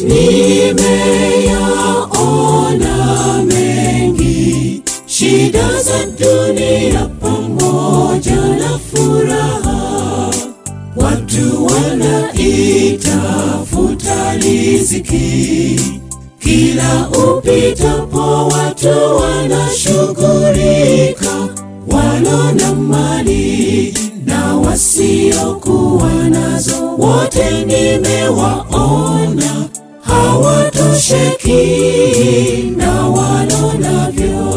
Nimeyaona mengi, shida za dunia pamoja na furaha. Watu wanaitafuta riziki, kila upitapo watu wanashughulika, walo na mali na wasiokuwa nazo, wote nimewaona hawatosheki na walo navyo.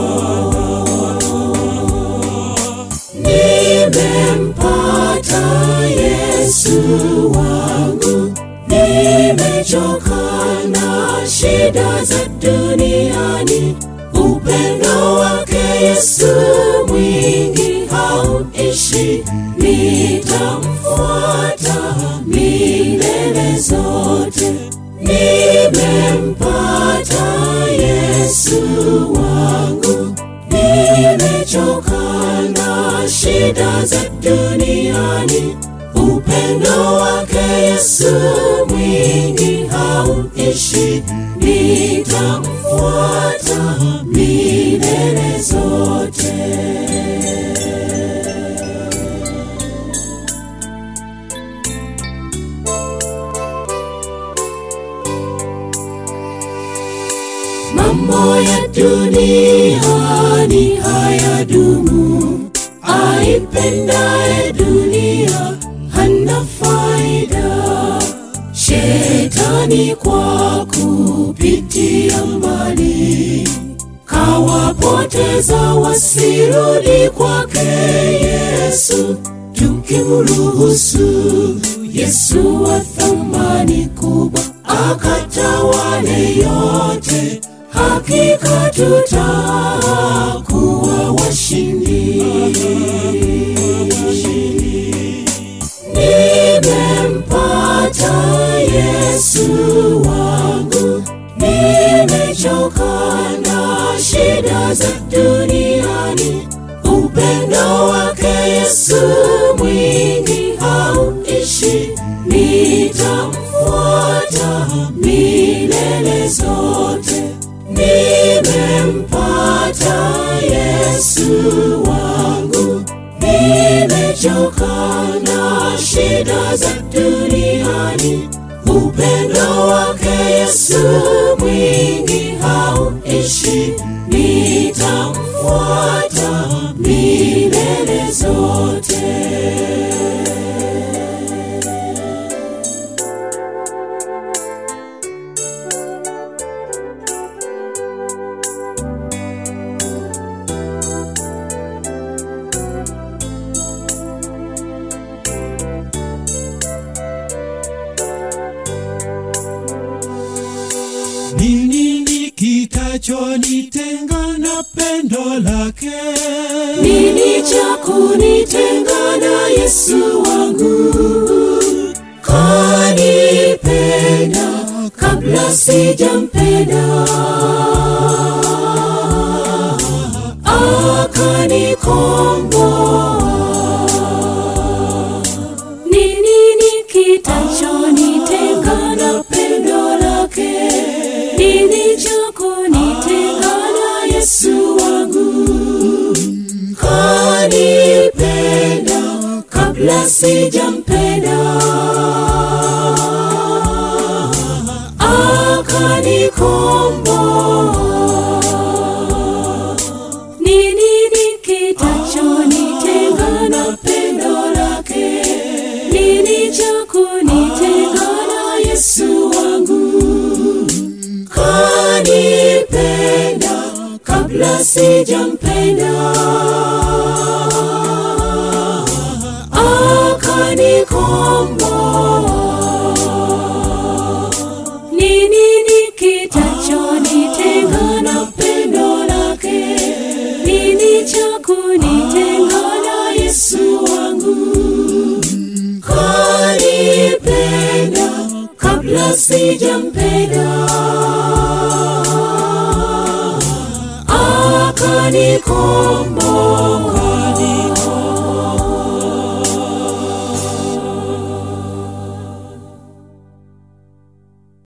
Nimempata Yesu wangu, nimechoka na shida za duniani. Upendo wake Yesu mwingi hauishi, nitamfuata milele zote. Nimempata Yesu wangu, nimechoka na shida za duniani. Upendo wake Yesu mwingi hauishi, nitamfuata milele zote. Mambo ya duniani hayadumu, aipendaye dunia hana faida. Shetani kwa kupitia mbali kawapoteza wasirudi kwake Yesu, tukimruhusu Yesu wa thamani kubwa akatawale yote, hakika tutakuwa washindi. Nimempata Yesu wangu, nimechoka na shida za duniani. Upendo wake Yesu mwingi hauishi, nitamfuata milele zote. Nimempata Yesu wangu, nimechoka na shida za duniani. Upendo wake Yesu mwingi hauishi, nitamfuata milele zote. Ni nini kitachonitenga na pendo lake? Nini cha kunitenga na Yesu wangu? Kanipenda kabla sijampenda, akanikomboa. Ni nini kitachonitenga na pendo lake? Nini cha kunitenga na Yesu wangu? Kanipenda kabla sijampenda, akanikomboa. Ni nini kitachonitenga na pendo lake? Nini cha kunitenga na Yesu wangu? Kanipenda kabla sijampenda, akanikomboa. Ni nini kitachonitenga na pendo lake? Nini cha kunitenga na Yesu wangu? Kanipenda kabla sijampenda, akanikomboa.